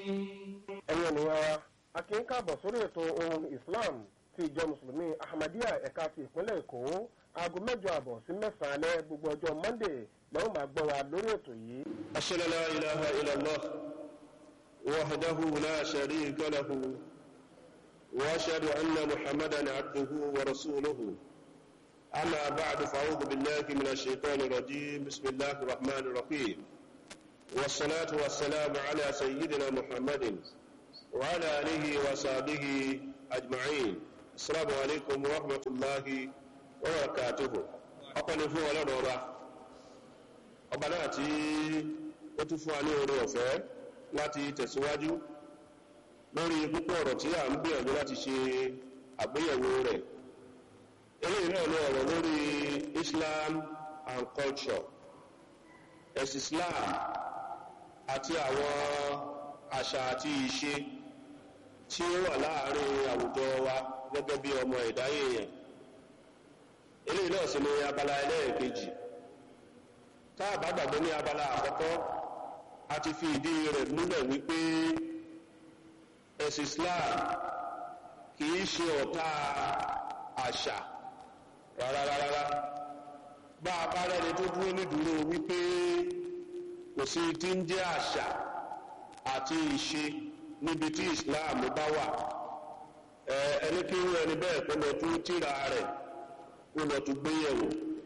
ẹ̀yin ènìyàn wa a kì í káàbọ̀ sórí ètò ohun Islam ti ìjọ mùsùlùmí Ahmadiyya ẹ̀ka ti ìpínlẹ̀ Èkó aago mẹ́jọ àbọ̀ sí mẹ́sàn-án alẹ́ gbogbo ọjọ́ Monday lẹ́wọ̀n máa gbọ́ wa lórí ètò yìí. أشهد لا إله إلا الله وحده لا شريك له وأشهد أن محمدا عبده ورسوله أما بعد فأعوذ بالله من الشيطان الرجيم بسم الله الرحمن الرحيم والصلاة والسلام على سيدنا محمد وعلى آله وصحبه أجمعين السلام عليكم ورحمة الله وبركاته أقول فيه ولا نورا ọba náà tí ó tún fún wa ní oore ọ̀fẹ́ láti tẹ̀síwájú lórí púpọ̀ ọ̀rọ̀ tí a ń gbìyànjú láti ṣe àgbéyẹ̀wò rẹ̀ eléyìí náà ní ọ̀rọ̀ lórí Islam and culture ẹ̀sìn Islam àti àwọn àṣà àti ìṣe tí ó wà láàárín àwùjọ wa gẹ́gẹ́ bí ọmọ ẹ̀dá èèyàn eléyìí náà sì ní abala ẹlẹ́ẹ̀kejì tá a bá gbàgbé ní abala àkọ́kọ́ a ti fi ìdí rẹ̀ múlẹ̀ wípé ẹ̀sìn Islam kìí ṣe ọ̀tá àṣà rárárárá bá a bá rẹ́ni tó dúró nídúró wípé kò sí tí ń jẹ́ àṣà àti ìṣe níbi tí Islam bá wà ẹni kí irú ẹni bẹ́ẹ̀ kó lọ tún tírà rẹ̀ kó lọ tún gbéyẹ̀wò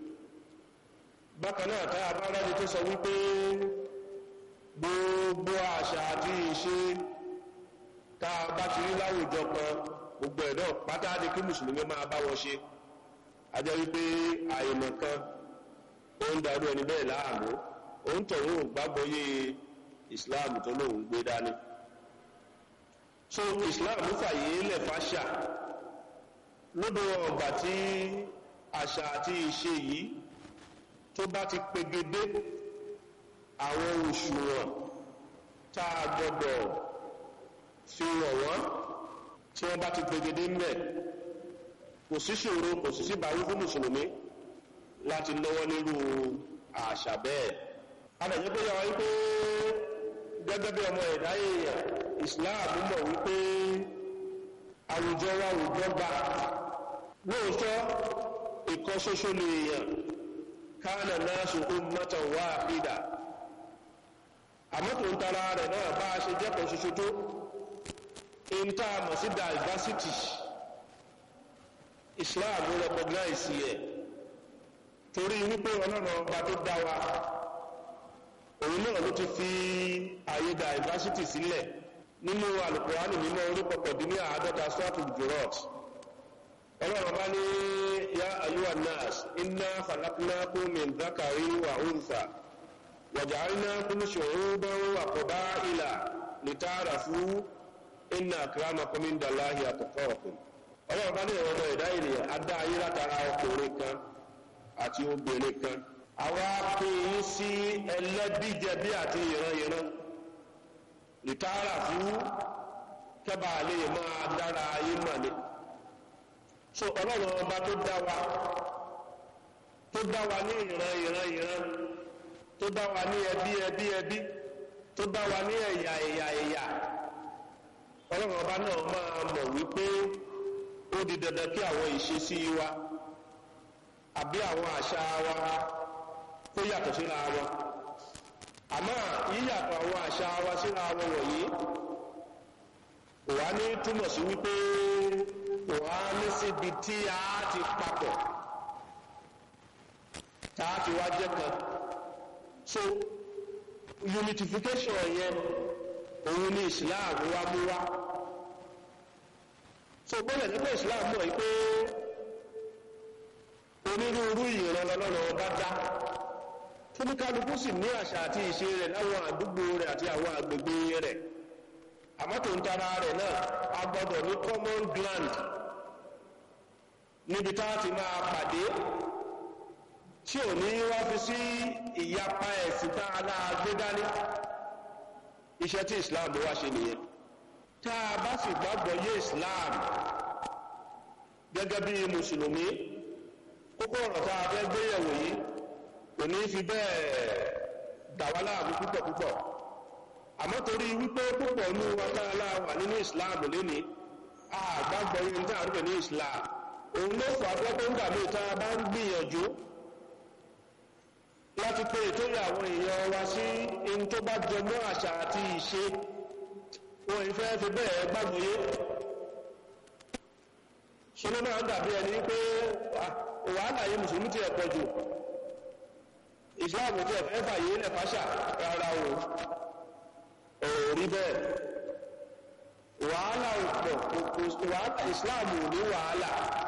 bákan náà tá a bá rẹ́ni tó sọ wípé gbogbo àṣà àti ìṣe tá a bá ti rí láwùjọ kan gbogbo ẹ̀ náà pátá ni kí mùsùlùmí máa bá wọn ṣe a jẹ́ wípé àìmọ̀ kan ó ń darú ẹni bẹ́ẹ̀ láàmú òun tọ̀hún gbàgbọ́ yé Islam tó lóun gbé dání so Islam fàyè lẹ̀ fàṣà lódò ọgbà tí àṣà àti ìṣe yìí tó bá ti pegedé àwọn òṣùwọ̀n tá a gbọ́dọ̀ fi wọ̀ wọ́n tí wọ́n bá ti pegedé ńbẹ̀ kò sí ṣòro kò sí sí bàwí fún mùsùlùmí láti lọ́wọ́ nírú àṣà bẹ́ẹ̀. adàjẹ́ pé yàrá wípé gẹ́gẹ́ bí ọmọ ẹ̀dá èèyàn Islam mọ̀ wípé àwùjọ wa àwùjọ gbà lóòótọ́ ìkan ṣoṣo lè yàn kánà nasu ummatan wahida àmọ́ tó ń tara rẹ̀ náà bá a ṣe jẹ́kọ̀ọ́ ṣoṣo tó ń tá a mọ̀ sí diversity Islam recognize yẹ torí wípé ọlọ́run ọba tó dá wa òun náà ló ti fi àyè diversity sílẹ̀ nínú Al-Qur'ani nínú orí kọkàndínní àádọ́ta sọ́ọ̀tù jùrọ̀t ọlọ́run ọba ní ya ayuwa nas inna khalaqnakum min dhakarin wa untha waja'alnakum shu'uban wa qaba'ila lita'arafu inna akramakum indallahi atqakum ọlọ́run bá ní ẹ̀rọ ọmọ ẹ̀dá ènìyàn adá ayé látara ọkùnrin kan àti obìnrin kan àwa pè é sí ẹlẹ́bíjẹbí àti ìran-ìran lita'arafu kẹ́bà lè máa dára ayé mọ̀ ni so ọlọ́run ọba tó dá wa tó dá wa ní ìran ìran ìran tó dá wa ní ẹbí ẹbí ẹbí tó dá wa ní ẹ̀yà ẹ̀yà ẹ̀yà ọlọ́run ọba náà máa mọ̀ wípé ó di dandan kí àwọn ìṣesí wa àbí àwọn àṣà wa kó yàtọ̀ síra wọn àmọ́ yíyàtọ̀ àwọn àṣà wa síra wọn wọ̀nyí kò wá ní túmọ̀ sí wípé kò wá ní síbi tí a ti papọ̀ tá a ti wá jẹ́ kan so unification yẹn òun ni Islam wá mú wá so gbọ́dọ̀ nípa Islam mọ̀ yìí pé onírúurú ìran lọ́lọ́rọ̀ ọba dá tóníkálukú sì ní àṣà àti ìṣe rẹ̀ láwọn àdúgbò rẹ̀ àti àwọn àgbègbè rẹ̀ àmọ́ tó ń tara rẹ̀ náà a gbọ́dọ̀ ní common ground níbi tá a ti máa pàdé tí ò ní wá fi sí ìyapa ẹ̀sìn tá a náà gbé dání iṣẹ́ tí Islam wá ṣe nìyẹn tá a bá sì gbàgbọ́ yé Islam gẹ́gẹ́ bí mùsùlùmí kókó ọ̀rọ̀ tá a fẹ́ gbéyẹ̀wò yìí kò ní fi bẹ́ẹ̀ dà wá láàmú púpọ̀ púpọ̀ àmọ́ torí wípé púpọ̀ ní wákàlá wà nínú islam lénìí àgbàgbọ́ yẹn tí a rúbẹ̀ ní islam òun ló fà pẹ́pẹ́ ńgbà mí ta bá ń gbìyànjú láti pé ìtòyà àwọn èèyàn wa sí in tó bá jọmọ́ àṣà àti ìṣe wọn ìfẹ́ fi bẹ́ẹ̀ gbàgbọ́ yé ṣọlọ́ máa ń dàbí ẹni pé wàhálà yìí mùsùlùmí ti ẹ̀pọ̀ jù ìsìláàmù tí ẹ̀fẹ́ fàyè ilẹ̀ fàṣà rárá o rí bẹ́ẹ̀ wàhálà òpọ̀ wàhálà ìsìláàmù ní wàhálà